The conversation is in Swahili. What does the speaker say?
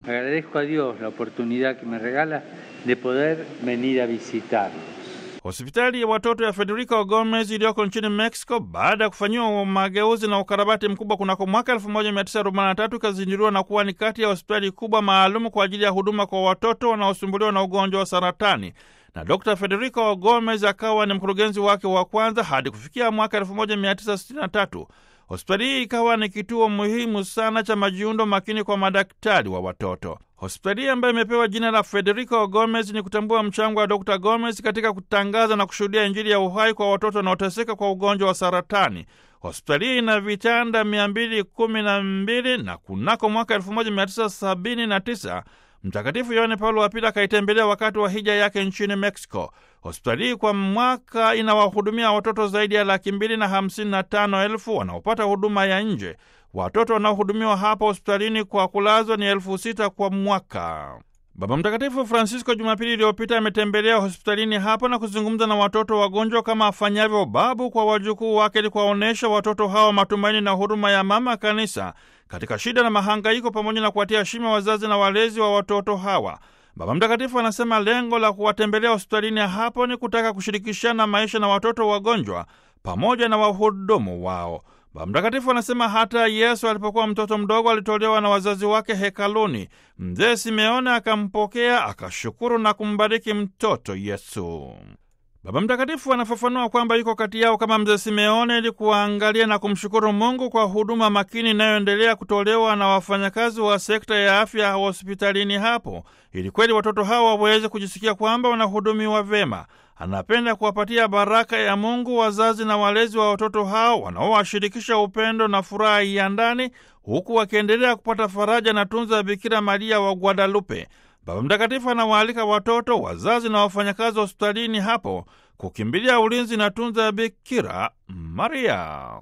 Agradezco a Dios la oportunidad que me regala de poder venir a visitarlos. Hospitali ya watoto ya Federico Gomez iliyoko nchini Mexico baada ya kufanyiwa mageuzi na ukarabati mkubwa kunako mwaka 1943 ikazinduliwa na kuwa ni kati ya hospitali kubwa maalum kwa ajili ya huduma kwa watoto wanaosumbuliwa na ugonjwa wa saratani na Dr Federico Gomez akawa ni mkurugenzi wake wa kwanza hadi kufikia mwaka 1963. Hospitali hii ikawa ni kituo muhimu sana cha majiundo makini kwa madaktari wa watoto. Hospitali hii ambayo imepewa jina la Federico Gomez ni kutambua mchango wa Dr Gomez katika kutangaza na kushuhudia Injili ya uhai kwa watoto wanaoteseka kwa ugonjwa wa saratani. Hospitali hii ina vitanda 212 na kunako mwaka 1979 Mtakatifu Yohane Paulo wa Pili akaitembelea wakati wa hija yake nchini Mexico. Hospitali hii kwa mwaka inawahudumia watoto zaidi ya laki mbili na hamsini na tano elfu wanaopata huduma ya nje. Watoto wanaohudumiwa hapa hospitalini kwa kulazwa ni elfu sita kwa mwaka. Baba Mtakatifu Francisco Jumapili iliyopita ametembelea hospitalini hapo na kuzungumza na watoto wagonjwa kama afanyavyo babu kwa wajukuu wake, ili kuwaonyesha watoto hawa matumaini na huruma ya mama kanisa katika shida na mahangaiko, pamoja na kuwatia heshima wazazi na walezi wa watoto hawa. Baba Mtakatifu anasema lengo la kuwatembelea hospitalini hapo ni kutaka kushirikishana maisha na watoto wagonjwa pamoja na wahudumu wao. Baba Mtakatifu anasema hata Yesu alipokuwa mtoto mdogo alitolewa na wazazi wake hekaluni. Mzee Simeone akampokea, akashukuru na kumbariki mtoto Yesu. Baba Mtakatifu anafafanua kwamba yuko kati yao kama mzee Simeone ili kuwaangalia na kumshukuru Mungu kwa huduma makini inayoendelea kutolewa na wafanyakazi wa sekta ya afya hospitalini hapo, ili kweli watoto hawa waweze kujisikia kwamba wanahudumiwa vema. Anapenda kuwapatia baraka ya Mungu wazazi na walezi wa watoto hao wanaowashirikisha upendo na furaha ya ndani, huku wakiendelea kupata faraja na tunza ya Bikira Maria wa Guadalupe. Baba Mtakatifu anawaalika watoto, wazazi na wafanyakazi wa hospitalini hapo kukimbilia ulinzi na tunza ya Bikira Maria.